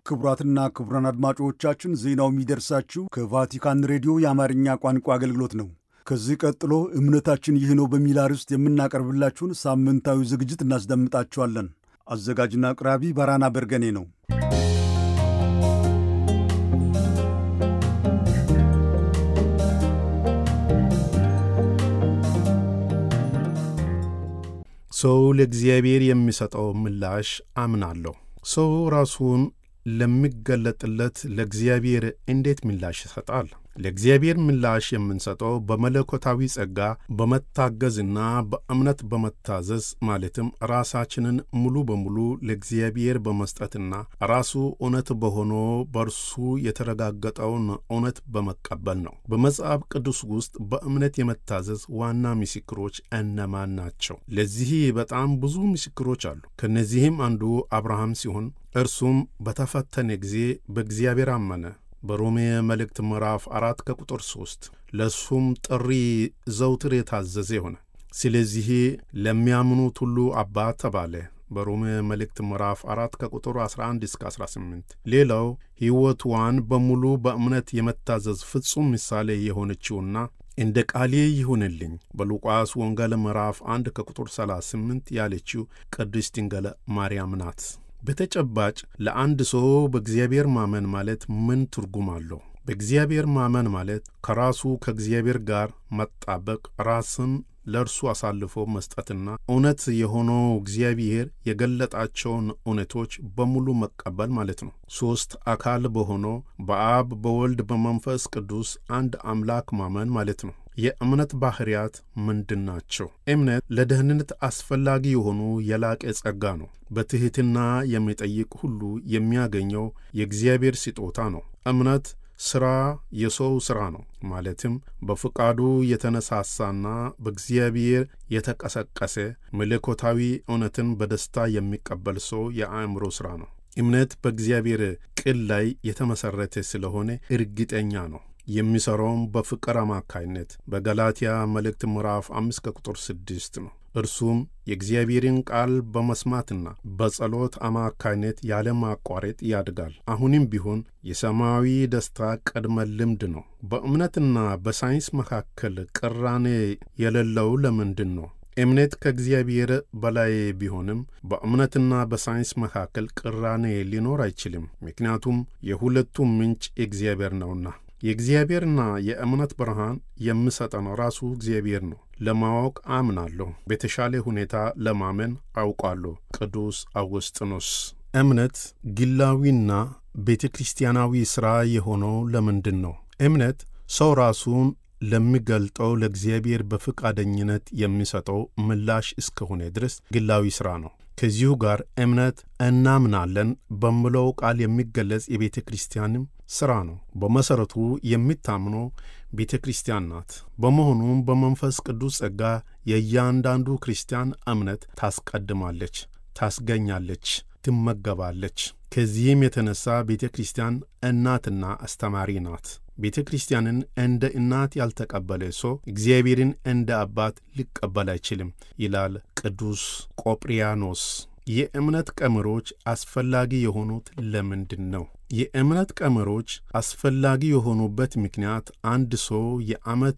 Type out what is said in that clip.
ክቡራትና ክቡራን አድማጮቻችን ዜናው የሚደርሳችሁ ከቫቲካን ሬዲዮ የአማርኛ ቋንቋ አገልግሎት ነው። ከዚህ ቀጥሎ እምነታችን ይህ ነው በሚል አርዕስት የምናቀርብላችሁን ሳምንታዊ ዝግጅት እናስደምጣችኋለን። አዘጋጅና አቅራቢ ባራና በርገኔ ነው። ሰው ለእግዚአብሔር የሚሰጠው ምላሽ አምናለሁ። ሰው ራሱን ለሚገለጥለት ለእግዚአብሔር እንዴት ምላሽ ይሰጣል? ለእግዚአብሔር ምላሽ የምንሰጠው በመለኮታዊ ጸጋ በመታገዝና በእምነት በመታዘዝ ማለትም ራሳችንን ሙሉ በሙሉ ለእግዚአብሔር በመስጠትና ራሱ እውነት በሆኖ በእርሱ የተረጋገጠውን እውነት በመቀበል ነው። በመጽሐፍ ቅዱስ ውስጥ በእምነት የመታዘዝ ዋና ምስክሮች እነማን ናቸው? ለዚህ በጣም ብዙ ምስክሮች አሉ። ከእነዚህም አንዱ አብርሃም ሲሆን እርሱም በተፈተነ ጊዜ በእግዚአብሔር አመነ። በሮሜ መልእክት ምዕራፍ አራት ከቁጥር ሦስት ለእሱም ጥሪ ዘውትር የታዘዘ ሆነ። ስለዚህ ለሚያምኑት ሁሉ አባት ተባለ። በሮሜ መልእክት ምዕራፍ አራት ከቁጥር 11 እስከ 18። ሌላው ሕይወቷን በሙሉ በእምነት የመታዘዝ ፍጹም ምሳሌ የሆነችውና እንደ ቃሌ ይሁንልኝ በሉቃስ ወንጌል ምዕራፍ 1 ከቁጥር 38 ያለችው ቅድስት ድንግል ማርያም ናት። በተጨባጭ ለአንድ ሰው በእግዚአብሔር ማመን ማለት ምን ትርጉም አለው? በእግዚአብሔር ማመን ማለት ከራሱ ከእግዚአብሔር ጋር መጣበቅ፣ ራስን ለእርሱ አሳልፎ መስጠትና እውነት የሆነው እግዚአብሔር የገለጣቸውን እውነቶች በሙሉ መቀበል ማለት ነው። ሦስት አካል በሆነው በአብ በወልድ በመንፈስ ቅዱስ አንድ አምላክ ማመን ማለት ነው። የእምነት ባሕርያት ምንድን ናቸው? እምነት ለደህንነት አስፈላጊ የሆኑ የላቀ ጸጋ ነው። በትሕትና የሚጠይቅ ሁሉ የሚያገኘው የእግዚአብሔር ስጦታ ነው። እምነት ሥራ የሰው ሥራ ነው። ማለትም በፍቃዱ የተነሳሳና በእግዚአብሔር የተቀሰቀሰ መለኮታዊ እውነትን በደስታ የሚቀበል ሰው የአእምሮ ሥራ ነው። እምነት በእግዚአብሔር ቃል ላይ የተመሠረተ ስለሆነ እርግጠኛ ነው። የሚሠራውም በፍቅር አማካይነት በገላትያ መልእክት ምዕራፍ አምስት ከቁጥር ስድስት ነው። እርሱም የእግዚአብሔርን ቃል በመስማትና በጸሎት አማካይነት ያለማቋረጥ ያድጋል። አሁንም ቢሆን የሰማያዊ ደስታ ቅድመ ልምድ ነው። በእምነትና በሳይንስ መካከል ቅራኔ የሌለው ለምንድን ነው? እምነት ከእግዚአብሔር በላይ ቢሆንም በእምነትና በሳይንስ መካከል ቅራኔ ሊኖር አይችልም። ምክንያቱም የሁለቱም ምንጭ እግዚአብሔር ነውና። የእግዚአብሔርና የእምነት ብርሃን የሚሰጠን ራሱ እግዚአብሔር ነው። ለማወቅ አምናለሁ፣ በተሻለ ሁኔታ ለማመን አውቃለሁ። ቅዱስ አውግስጢኖስ። እምነት ግላዊና ቤተ ክርስቲያናዊ ሥራ የሆነው ለምንድን ነው? እምነት ሰው ራሱን ለሚገልጠው ለእግዚአብሔር በፈቃደኝነት የሚሰጠው ምላሽ እስከሆነ ድረስ ግላዊ ሥራ ነው። ከዚሁ ጋር እምነት እናምናለን በምለው ቃል የሚገለጽ የቤተ ክርስቲያንም ሥራ ነው። በመሠረቱ የምታምነው ቤተ ክርስቲያን ናት። በመሆኑም በመንፈስ ቅዱስ ጸጋ የእያንዳንዱ ክርስቲያን እምነት ታስቀድማለች፣ ታስገኛለች፣ ትመገባለች። ከዚህም የተነሳ ቤተ ክርስቲያን እናትና አስተማሪ ናት። ቤተ ክርስቲያንን እንደ እናት ያልተቀበለ ሰው እግዚአብሔርን እንደ አባት ሊቀበል አይችልም ይላል ቅዱስ ቆጵርያኖስ። የእምነት ቀመሮች አስፈላጊ የሆኑት ለምንድን ነው? የእምነት ቀመሮች አስፈላጊ የሆኑበት ምክንያት አንድ ሰው የዓመት